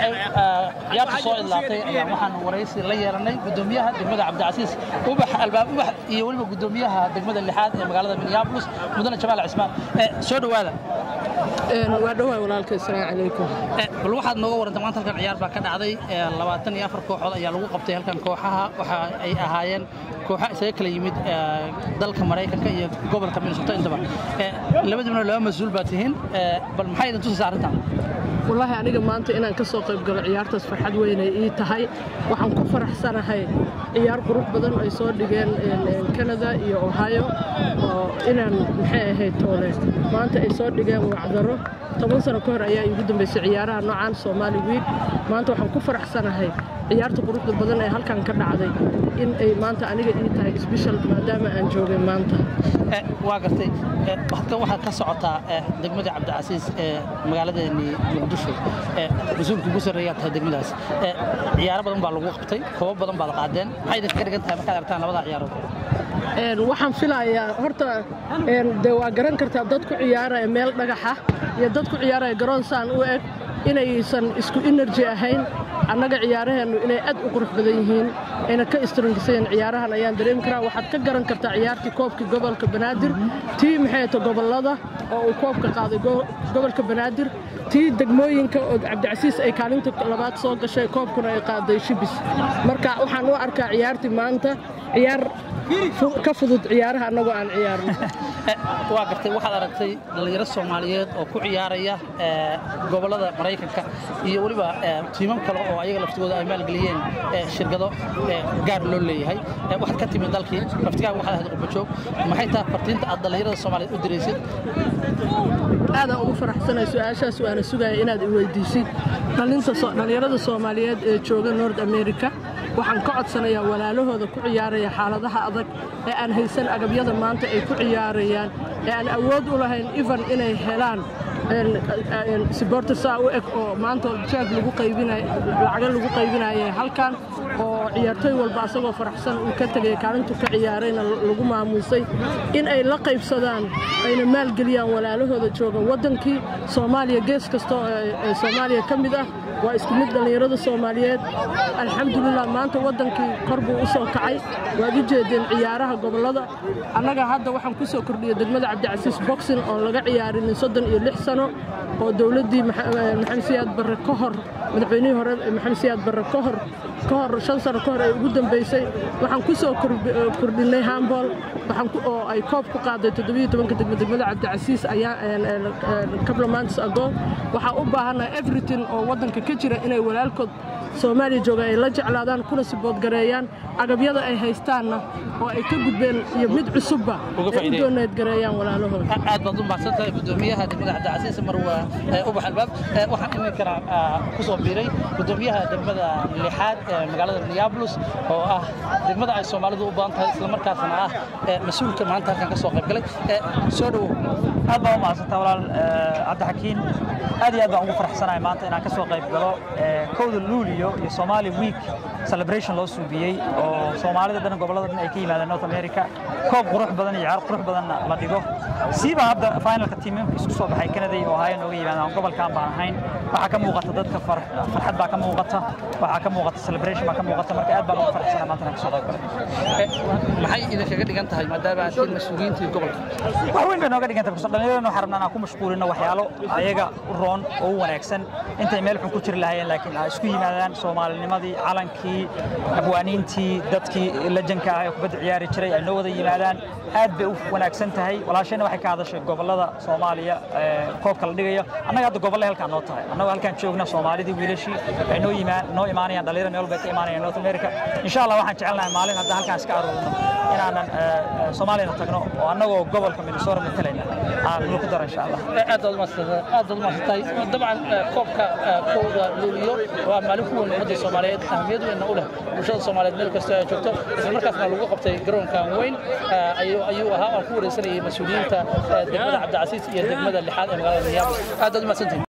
markay ciyaarta soo idlaatay ayaa waxaan waraysi la yeelanay gudoomiyaha degmada cabdicasiis ubax albaab ubax iyo weliba gudoomiyaha degmada lixaad ee magaalada minneapolis mudane jamaal cismaan soo dhowaada waa dhowaa walaalka assalaamu calaykum bal waxaad nooga warantay maanta halkan ciyaar baa ka dhacday labaatan iyo afar kooxood ayaa lagu qabtay halkan kooxaha waxa ay ahaayeen kooxa isaga kala yimid dalka maraykanka iyo gobolka minnesota intaba labadiibna laba mas-uul baa tihiin bal maxay idin tusaysaa arrintan wallaahi aniga maanta inaan ka soo qayb galo ciyaartaas farxad weynay ii tahay waxaan ku faraxsanahay ciyaar qurux badan ay soo dhigeen canada iyo ohio oo inaan maxay ahayd toole maanta ay soo dhigeen wacdaro toban sano ka hor ayaa iigu dambaysay ciyaaraha noocaan soomaali wiig maanta waxaan ku faraxsanahay ciyaarta quruxda badan ee halkan ka dhacday in ay maanta aniga ii tahay sbeshal maadaama aan joogay maanta waa gartay halkan waxaad ka socotaa degmada cabdicasiis ee magaaladeennii muqdisho mas-uulka ugu sarreeyaa tahay degmadaas ciyaaro badan baa lagu qabtay koobo badan baad qaadeen maxay idinka ka dhigan tahay markaad aragtaan labada ciyaarood waxaan filayaa horta de waa garan kartaa dad ku ciyaaraya meel dhagaxa iyo dad ku ciyaaraya garoon saan u eg inaysan isku enerji ahayn annaga ciyaaraheennu inay aad u qurux badan yihiin ayna ka istrangisayeen ciyaarahan ayaan dareemi karaa waxaad ka garan kartaa ciyaartii koobkii gobolka banaadir tii maxayta gobollada oo uu koobka qaaday gobolka banaadir tii degmooyinka oo cabdicasiis ay kaalinta labaad soo gashay koobkuna ay qaaday shibis marka waxaan u arkaa ciyaartii maanta ciyaar ka fudud ciyaaraha annagoo aan ciyaarno waa gartay waxaad aragtay dhallinyaro soomaaliyeed oo ku ciyaaraya gobollada maraykanka iyo weliba tiimam kale oo ayaga laftigooda ay maalgeliyeen shirkado gaar loo leeyahay waxaad ka timid dalkii laftigaa waxaad ahayd qurbajoog maxay tahay fartiinta aad dhallinyarada soomaaliyeed u diraysid aadaan ugu faraxsanay su-aashaas waana sugaya inaad i weydiisid dhallinyarada soomaaliyeed ee jooga nord america waxaan ka codsanayaa walaalahooda ku ciyaaraya xaaladaha adag ee aan haysan agabyada maanta ay ku ciyaarayaan ee aan awood u lahayn even inay helaan siboorta saa u eg oo maanta jaag lagu qaybinay lacaga lagu qaybinaya halkan oo ciyaartooy walba asagoo faraxsan uu ka tegay kaalintu ka ciyaarayna lagu maamuusay in ay la qaybsadaan ayna maalgeliyaan walaalahooda jooga waddankii soomaaliya gees kastoo ee soomaaliya ka mid ah waa isku mid dhallinyarada soomaaliyeed alxamdulilah maanta waddankii kor buu u soo kacay waad u jeedeen ciyaaraha gobollada annaga hadda waxaan ku soo kordhiyey degmada cabdicasiis boxing oo laga ciyaarinin soddon iyo lix sano oo dowladdii maxamed siyaad barre ka hor madaxweynihii hore maxamed siyaad barre ka hor ka hor shan sano ka hor ay ugu dambaysay waxaan ku soo kordhinnay hambol oo ay koob ku qaaday toddobiyo tobanka degmo degmada cabdicasiis ayaa couple months ago waxaa u baahannahay everything oo waddanka ka jira inay walaalkood soomaaliya jooga ay la jeclaadaan kuna siboodgareeyaan agabyada ay haystaanna oo ay ka gudbeen iyo mid cusubba ay u dooneedgareeyaan walaalahooda aad baad u mahadsan tahay gudoomiyaha degmada cabdicasiis marwa ubax albaab waxaan iminkana ku soo biiray gudoomiyaha degmada lixaad ee magaalada minneapolis oo ah degmada ay soomaalidu u badan tahay islamarkaasna ah mas-uulka maanta halkan ka soo qayb galay soo dhowow aad baan u mahadsantaa walaal cabdixakiin aad iyo aad baan ugu faraxsanahay maanta inaan ka soo qayb galo kowda luuliyo iyo Somali Week celebration loo suubiyey oo Soomaalida dhan gobolada dhan ay ka yimaadeen North America koob qurux badan iyo ciyaar qurux badan la dhigo siiba hadda finalka tiimamka isku soo baxay Canada iyo Ohio nooga yimaadeen gobolkan baan ahayn waxaa ka muuqata dadka farxad baa ka muuqata waxaa ka muuqata celebration baa ka muuqata marka aad baan ugu faraxsanahay maanta inaan ka soo qayb galo maxay idinkaga dhigan tahay maadaama aad tihiin mas-uuliyiintii gobolka wax weyn bay nooga dhigan tahay because dhallinyarada waxaan rabnaa inaan ku mashquulino waxyaalo ayaga u roon oo u wanaagsan intay meel xun ku jiri lahaayeen laakiin ay isku yimaadaan soomaalinimadii calankii abwaaniintii dadkii lejanka ah ee kubadda ciyaari jiray ay noo wada yimaadaan aad bay u wanaagsan tahay walaashayna waxay ka hadashay gobollada soomaaliya koobka la dhigayo annaga hadda gobolle halkaan noo tahay annagoo halkaan joogna soomaalidii wiilashii ay noo yimaan noo imaanayaan dhallinyaro meel bay ka imaanayaan north america insha allah waxaan jecelnahay maalin hadda halkaan iska aroorno inaanan soomaaliyana tagno oo annagoo gobolka minnesota matalayna aan ku daro insha allah aad baad umaadsantahay dabcan koobka kowda luuliyo waa maalin ku weyn ummadda soomaaliyeed ahmiyad weynna u leh bulshada soomaaliyeed meel kastoo ay joogto isla markaasna lagu qabtay garoonkan weyn ayuu ahaa aan ku wareysanayay mas-uuliyiinta degmada cabdicasiis iyo degmada lixaad ee magaalada minneapolis aad baad umaadsantihin